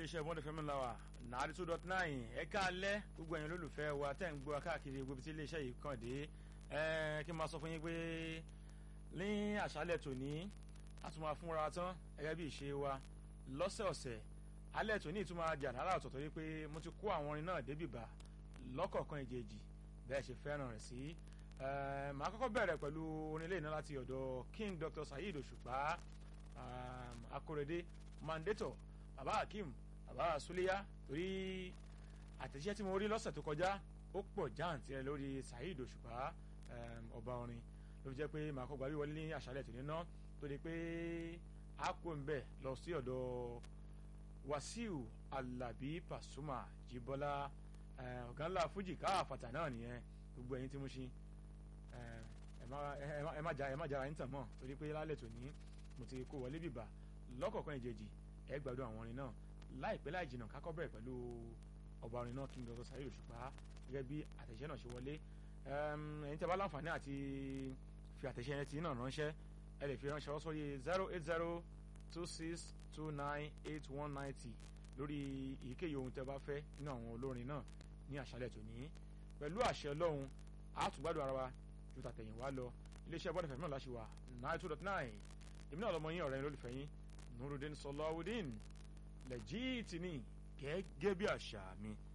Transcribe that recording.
iléeṣẹ́ bọ́ndẹ̀ fẹ́mi la wà nàárí two dot nine ẹ̀ka alẹ́ gbogbo ẹ̀yin olólùfẹ́ wa tẹ̀ ń gbọ́ káàkiri gbogbo tí iléeṣẹ́ yìí kàn dé kí n máa sọ fún yín pé ní àṣálẹ̀ tòní a tún máa fúnra tán gẹ́gẹ́ bí ìṣe wa lọ́sẹ̀ọ̀sẹ̀ alẹ́ tòní tún máa di àdárà ọ̀tọ̀tọ̀ yìí pé mo ti kó àwọn orin náà débìbà lọ́kọ̀ọ̀kan ìjèjì bẹ́ẹ̀ ṣe fẹ́ràn rẹ̀ sí màá kọ́kọ́ bẹ̀rẹ̀ pẹ̀lú orin ilé iná láti ọ̀dọ̀ King Dr. Saheed Òṣùpá Akórèdé mandator baba Hakeem baba Suleya torí àtẹ̀jíṣẹ́ tí mo rí lọ́sẹ̀ tó kọjá ó pọ̀ jáǹtì rẹ̀ lórí Saheed Òṣùpá ọba orin ló fi jẹ́ pé màá kọ́ gbàgbé wọlé ní àṣálẹ̀ tòní ná tó di pé a kò ń bẹ̀ lọ sí ọ̀dọ̀ Wàsíù Alábí Pasuma Jíbọ́lá ọ̀gá ńlá Fújì káàfàtà náà nìyẹn gbogbo ẹ̀yin tí mo ṣe ẹ má jara yín tàn mọ́ torí pé lálẹ́ tòní mo ti kó wọlé bìbà lọ́kọ̀ọ̀kan ìjejì ẹ gbádùn àwọn orin náà láìpẹ́ láì jìnnà kákọ́ bẹ̀rẹ̀ pẹ̀lú ọba orin náà King Dr. Saheed Òṣùpá gẹ́gẹ́ bí àtẹ̀ṣẹ́ náà ṣe wọlé ẹ̀yin tí a bá láǹfààní àti fi àtẹ̀ṣẹ́ yẹn ti náà ránṣẹ́ ẹ lè fi ránṣẹ́ wọ́n sórí zero eight zero two six two nine eight one ninety lórí èyíkéyìí ohun tẹ́ bá fẹ́ nínú àwọn olórin náà ní àṣálẹ̀ tòní pẹ̀lú àṣẹ Ọlọ́run àtúgbádùn ara wa ju tàtẹ̀yìn wá lọ iléeṣẹ́ bọ́dẹ̀ fẹ̀mí náà láṣẹ wa nine two dot nine èmi náà lọmọ yín ọ̀rẹ́ yín lólùfẹ́ yín Nurudeen Sọláwùdín lẹ́jìtì ní gẹ́gẹ́ bí àṣà mi